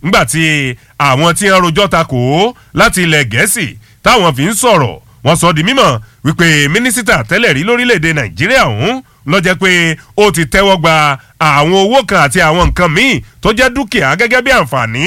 ńgbàtí àwọn tí ń rojọ́ ta kò ó láti ilẹ̀ gẹ̀ẹ́sì táwọn fi ń sọ̀rọ̀ wọ́n sọ di mímọ̀ wípé mínísítà tẹ́lẹ̀ rí lórílẹ̀‐èdè nàìjíríà ọ̀hún ló jẹ́ pé ó ti tẹ́wọ́ gba àwọn owó kan àti àwọn nǹkan míì tó jẹ́ dúkìá gẹ́gẹ́ bí àǹfààní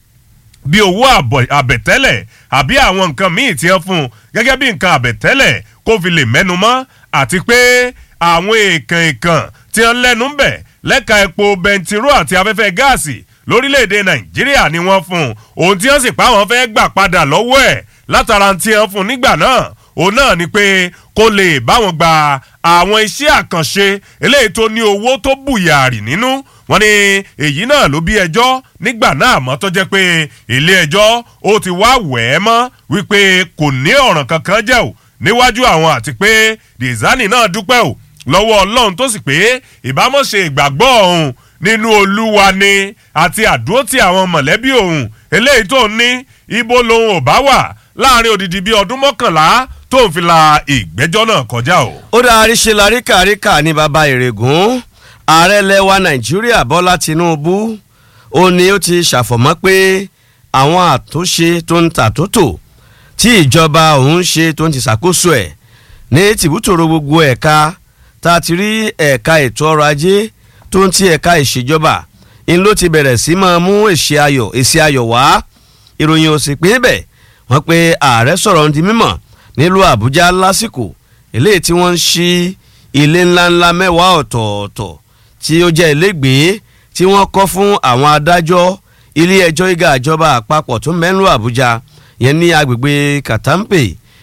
bí owó àbẹ̀tẹ́lẹ̀ àbí àwọn nǹkan míì tí wọ́n fún un gẹ́gẹ́ bí nǹkan àbẹ̀tẹ́lẹ̀ kó fi lè mẹ́nu mọ́ àti pé àwọn èèkàn èèkàn tí wọ́n lẹ́nu ń bẹ̀ lẹ́ka epo bẹntiró àti afẹ́fẹ́ gáàsì lórílẹ̀‐èdè nàìjíríà ni wọ́n fún un ohun tí wọ́n sì pa àwọn fẹ́ gbà padà lọ́wọ́ ẹ̀ látara tí wọ́n fún un nígbà náà òun náà ni pé kó lè báwọn gba àwọn iṣẹ́ àkànṣe eléyìí tó ní owó tó bùyàrì nínú wọ́n ní èyí náà ló bí ẹjọ́ nígbà náà mọ́ tó jẹ́ pé ilé ẹjọ́ ó ti wá wẹ̀ ẹ́ mọ́ wípé kò ní ọ̀ràn kankan jẹ́ ò níwájú àwọn àti pé dizani náà dúpẹ́ ò lọ́wọ́ ọlọ́run tó sì pé ìbámọ̀ṣe ìgbàgbọ́ ọ̀hún nínú olúwa ni àti àdúrótì àwọn mọ̀lẹ́bí òun eléyìí tó ní ibo lòun ò bá wà láàrin odidi bíi ọdún mọ́kànlá tó ń fi la ìgbẹ́jọ́ náà kọjá o. ó dáa ṣe la ríkàríkà ní baba ìrègùn ààrẹ lẹwa nàìjíríà bọ́lá tinubu ó ní ó ti ṣàfọ̀mọ́ pé àwọn àtúnṣe tó ń tàtótò tí ìjọba òun ṣe tó ń ti ṣàkóso ẹ̀ ní tìbútòrò gbogbo ẹ̀ka tá a ti rí ẹ̀ka ètò ọrọ̀ ajé tó ń ti ẹ̀ka ìṣèjọba ń ló ti bẹ̀rẹ̀ sí máa mú èsì ayọ̀ èsì ayọ̀ wá ìròyìn ò sì pín bẹ́ẹ̀ wọ́n pe ààrẹ sọ̀rọ̀ ń di mímọ̀ nílùú àbújá lásìkò eléyìí tí wọ́n ń ṣí ilé ńláńlá mẹ́wàá ọ̀tọ̀ọ̀tọ̀ tí ó jẹ́ ilégbèé tí wọ́n kọ́ fún àwọn adájọ́ ilé ẹjọ́ ìgá ìjọba àpapọ̀ tó mẹ́nu àbújá yẹn ní agbègbè katampe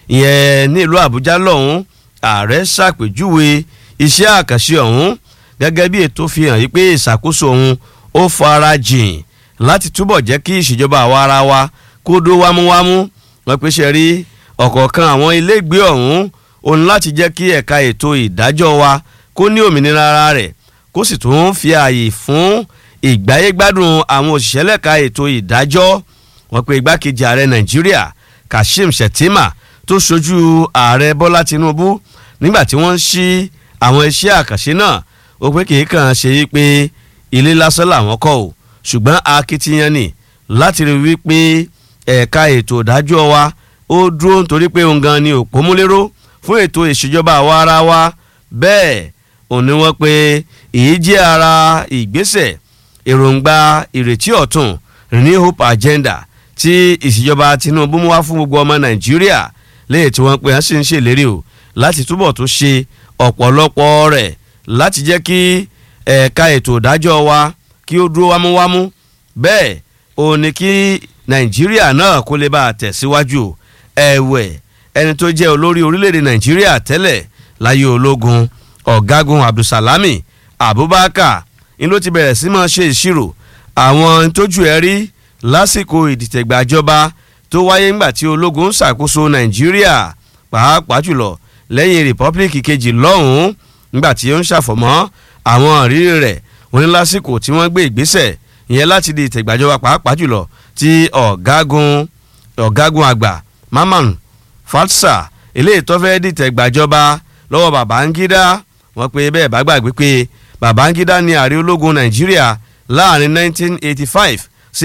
ìyẹn nílùú àbújá lọ́hún ààrẹ ṣàpèjúwe iṣẹ́ àkànṣe ọ̀hún gẹ́gẹ́ bí ètò fi hàn yí pé ìṣàkóso ọ̀hún ó fara jìn láti túbọ̀ jẹ́ kí ìṣèjọba àwa ara wa kó dó wámúwámú wọ́n pé ṣe rí ọ̀kọ̀ọ̀kan àwọn ilégbèé ọ̀hún òun láti jẹ́ kí ẹ̀ka ètò ìdájọ́ wa kó ní òmìnira ara rẹ̀ kó sì tún fi ààyè fún ìgbáyégbádùn àwọn òṣìṣẹ́ lẹ́ka ètò ìdájọ́ wọ́n pe igbákejì ààrẹ nàìjíríà kashim shettima tó ṣojú ààrẹ bọ́lá tinubu nígbà tí wọ́n ń ṣí àwọn iṣẹ́ àkànṣe náà ó pé kì í kàn ṣe yí pé ilé lásán làwọn kọ́ ò ṣùgbọ́n akitiyan ni láti rí wípé ẹ̀ka ètò ìdájọ́ wa ó dúró nítorí pé òun gan ni òpómúléró fún ètò ìṣèjọba àwa ara wa bẹ́ẹ̀ òun ni wọ́n pe èyí jẹ́ ara ìgbésẹ̀ èròǹgbà ìrètí ọ̀tun ní hope agenda tí ìṣèjọba tinubu mú wá fún gbogbo ọmọ nàìjíríà lẹ́yìn tí wọ́n pe wọ́n sì ń ṣèlérí o láti túbọ̀ tó ṣe ọ̀pọ̀lọpọ̀ rẹ̀ láti jẹ́ kí ẹ̀ka ètò ìdájọ́ wa kí ó dúró wámúwámú bẹ́ẹ̀ òun ni kí nàìjíríà náà kó lè bá a tẹ̀síwájú ẹ̀wẹ̀ ẹni tó jẹ́ olórí orílẹ̀-èdè nàìjíríà tẹ́lẹ̀ láyé ológun ọ̀gágun abdulsalami abubakar ni ló ti bẹ̀rẹ̀ sí máa ṣe ìṣirò àwọn tójú ẹ rí lásìkò ìdìtẹ̀gbàjọba tó wáyé ńgbà tí ológun ń ṣàkóso nàìjíríà pàápàá jùlọ lẹ́yìn rìpọ́blíkì kejì lọ́hùn-ún ńgbà tí ó ń ṣàfọ̀mọ́ àwọn ìrírí rẹ̀ wọ́n ní lásìkò tí wọ́n gbé ìgbésẹ̀ ìyẹn láti di ìtẹ̀gbàjọba pàápàá jùlọ tí ọ̀gágun ọ̀gágun àgbà mamman fatsa eléyìí tó fẹ́ dìtẹ̀gbàjọba lọ́wọ́ babangida wọ́n pe bẹ́ẹ̀ bá gbàgbé pé babangida ní ààrẹ ológun nàìjíríà láàrin 1985 sí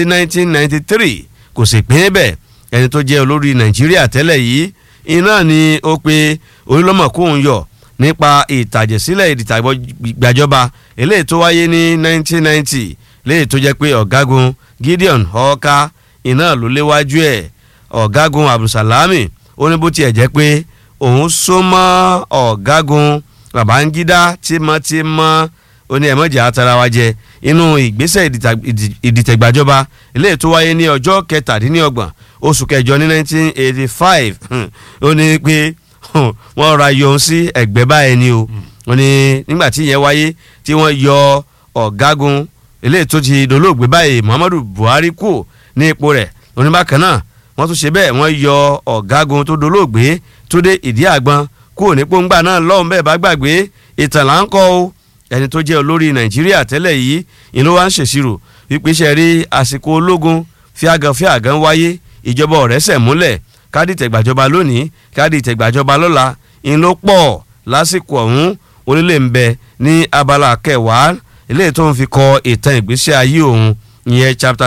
1993 kò sì pín bẹ́ẹ̀ ẹni tó jẹ́ olórí nàìjíríà tẹ́lẹ̀ yìí iná ni ó pe orílọ́mọ̀ kóun yọ nípa ìtàjẹ̀sílẹ̀ ìdìtàgbàjọba eléyìí tó wáyé ní 1990 léyìí tó jẹ́ pé ọ̀gágun gideon ọ̀ọ́ká iná ló léwájú ẹ̀ ọ̀gágun abdulsalami ó ní bó tiẹ̀ jẹ́ pé òun so mọ́ ọ̀gágun babangida tímọ́tímọ́ ó ní ẹ̀mọ́jà atara wa jẹ inú ìgbésẹ̀ ìdìtẹ̀gbàjọba eléyìí tó wáyé ní ọjọ́ kẹtàdínlọ́gbọ̀n oṣù kẹjọ ní 1985 ó ní pé wọ́n ra yọ sí ẹ̀gbẹ́ báyìí ni o wọ́n ní nígbà tí ìyẹn wáyé tí wọ́n yọ ọ̀gágun eléyìí tó ti dolóògbé báyìí muhammadu buhari kù ní ipò rẹ̀ oníbàkan náà wọ́n tún ṣe bẹ́ẹ̀ wọ́n yọ ọ̀gágun tó dolóògbé tó dé ìdí àgbọn kúrò ní pọ́ngbà náà lọ́hùn bẹ́ẹ̀ bá gbàgbé ìtàn là ń kọ́ o ẹni tó jẹ́ olórí nàìjíríà tẹ́lẹ̀ yìí ìlú wa ń ṣèṣirò wípé ṣe rí àsìkò ológun fíàgàn fíàgàn wáyé ìjọba ọ̀rẹ́sẹ̀ múlẹ̀ káàdì ìtẹ̀gbàjọba lónìí káàdì ìtẹ̀gbàjọba lọ́la ìlú pọ̀ lásìkò ọ̀hún onílé ń bẹ ní abala kẹwàá eléyìí tó ń fi kọ ìtàn ìgbésí ayé òun ìyẹn chapter